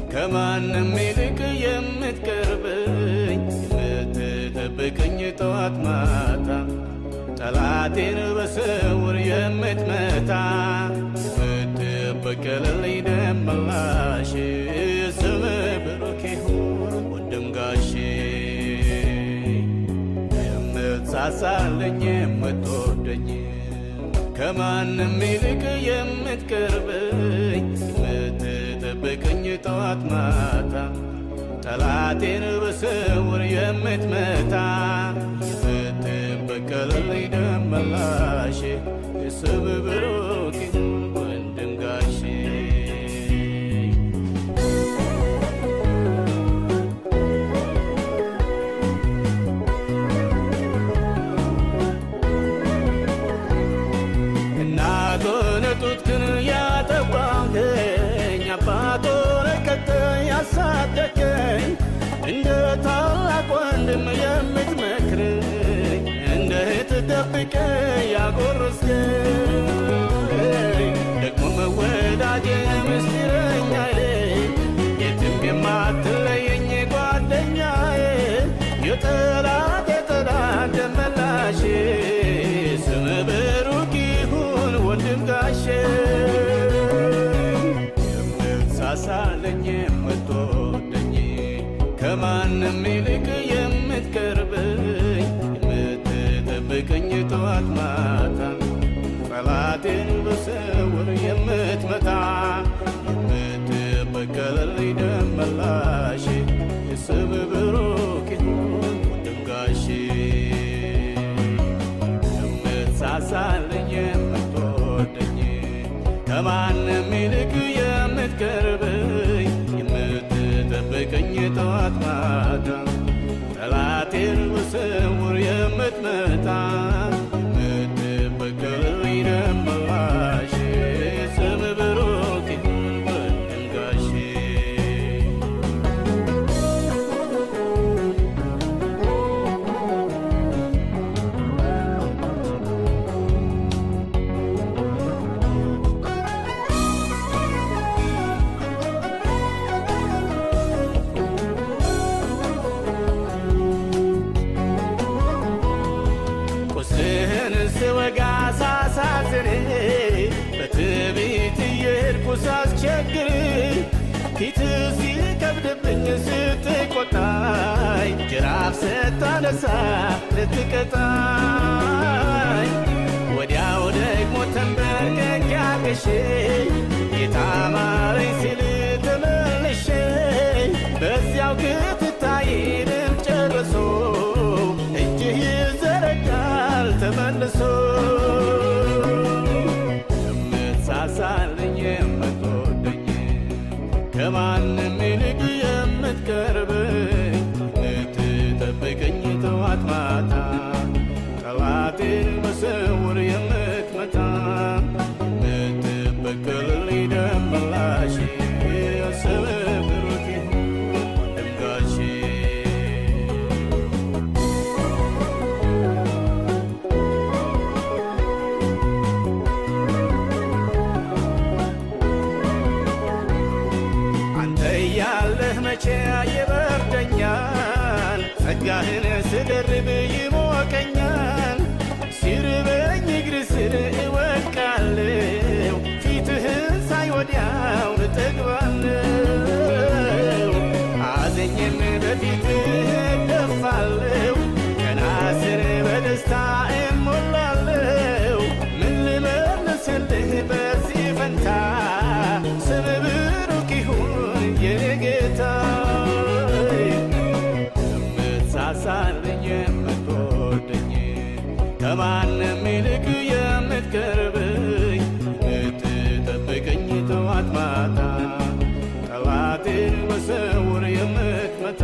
ከማንም ይልቅ የምትቀርበኝ የምትጠብቀኝ ጠዋት ማታ ጠላቴን በስውር የምትመታ የምትበቀልልኝ ደመላሽ ስም ብሩክ ይሁን ወንድም ጋሼ የምትሳሳልኝ የምትወደኝ ከማንም ይልቅ የምትቀርበኝ የምትጠብቀኝ ጠዋት ማታ ጠላቴን በስውር የምትመታ የምትበቀልልኝ ደመላሽ የስም ብሩክ ይሁን ወንድም ጋሼ እናቶን ጡትክን ያጠባኸኝ አባቶን ቀጥ ያሳደገኝ እንደ ታላቅ ወንድም የምትመክረኝ እንደ እህት ደብቀ ያጎረስከኝ ደግሞ መወዳጄ ምስጢረኛዬ የትም የማትለየኝ ጓደኛዬ የጠላት የጠላት ደመላሼ ስም ብሩክ ይሁን ወንድም ጋሼ የምትሳሳለኝ የምትወደኝ ከማንም ይልቅ የምትቀርበኝ የምትጠብቀኝ ጠዋት ማታ ጠላቴን በስውር የምትመታ የምትበቀልልኝ ደመላሽ የስም ብሩክ ይሁን ወንድም ጋሼ የምትሳሳልኝ የምትወደኝ ከማንም ይልቅ የምትቀርበኝ የምትጠብቀኝ ጠዋት ማታ ጠላቴን በስውር የምትመታ የምትበቀልልኝ ደመላሽ ስም ብሩክ ይሁን ወንድም ጋሼ ቁስህን ስወጋ ሳሳዝን በትዕቢት እየሄድኩ ሳስቸግር ፊት ሲከብድብኝ ስትቆጣኝ ጅራፍ ስታነሳ ልትቀጣኝ ወዲያው ደግሞ ተንበርክኬ አልቅሼ ጌታ ማረኝ ሲል ተመልሼ በዚያው ክትታይንም ጨርሶ እጅህ ይዘረጋል ተመልሶ የምትሳሳልኝ የምትወደኝ ከማንም ይልቅ የምትቀርበኝ የምትጠብቀኝ ጠዋት ማታ ጠላቴን በስውር የምትመታ የምትበቀልልኝ ደመላሽ ስም ብሩክ ይሁን ወንድም ጋሼ አንተ እያለህ መቼ ይበርደኛል፣ ጸጋህን ስደርብ ይሞቀኛል። ሲርበኝ እግር ስር እወድቃለሁ፣ ፊትህን ሳይ ወዲያው እጠግባለሁ። አዘኝም በፊትህ እደፋለሁ፣ ቀና ስር በደስታ እሞላለሁ። ምን ልመልስልህ በዚህ ፈንታ ስም ብሩክ ይሁን የኔ ጌታ የምትሳሳልኝ የምትወደኝ ከማንም ይልቅ የምትቀርበኝ የምትጠብቀኝ ጠዋት ማታ ጠላቴን በስውር የምትመታ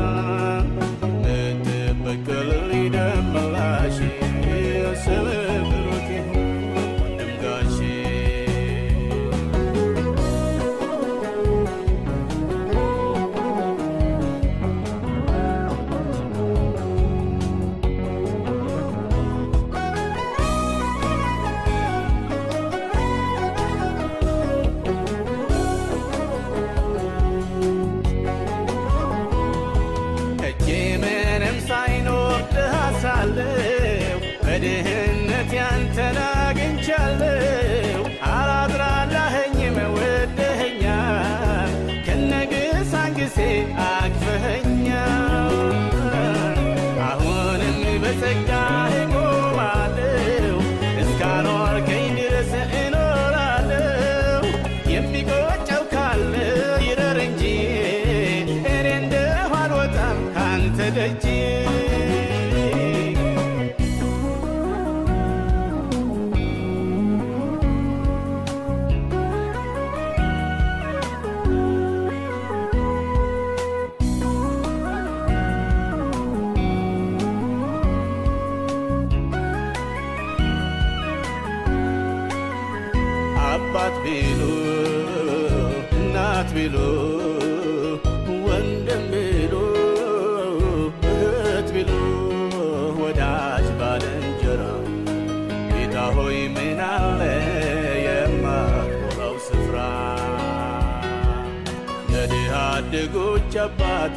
የምትበቀልልኝ ደመላሽ ስም ብሩክ ይሁን ወንድም ጋሼ ታግሴ አቅፈኸኛል። አሁንም በጸጋ እቆማለሁ እስካኖርከኝ ድረስ እኖራለሁ። የሚቆጨው ካለ ይረር እንጂ እኔ እንደሁ አልወጣም ካንተ ደጅ አባት ቢሉ እናት ቢሉ ወንድም ቢሉ እህት ቢሉ ወዳጅ ባልንጀራ ጌታ ሆይ ምን አለ የማትሞላው ስፍራ የድሃ አደጎች አባት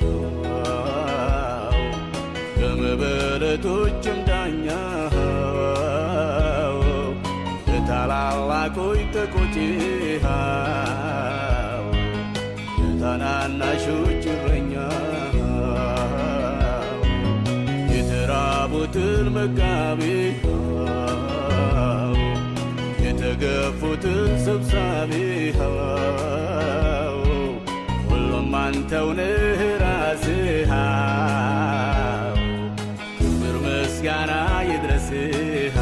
ከመበለቶችም ዳኛ የታላላቆች ተቆጪሃ የታናናሾች እረኛ የተራቡትን መጋቢ የተገፉትን ሰብሳቢ ሁሉም አንተው ነህ ራስህ ክብር ምስጋና ይድረስህ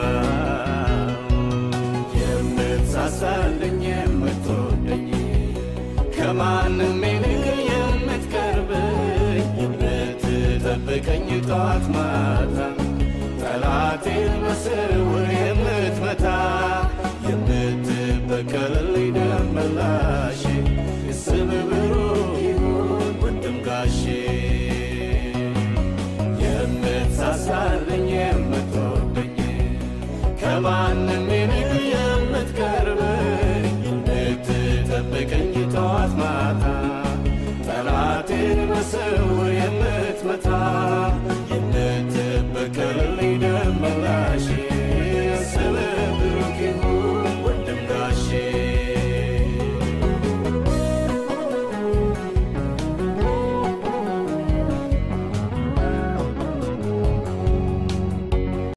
የምትሳሳልኝ የምትወደኝ ከማንም ይልቅ የምትቀርበኝ የምትጠብቀኝ ጠዋት ማታ ጠላቴን በስውር የምትመታ የምትበቀልልኝ ደም መላሽ ስም ብሩክ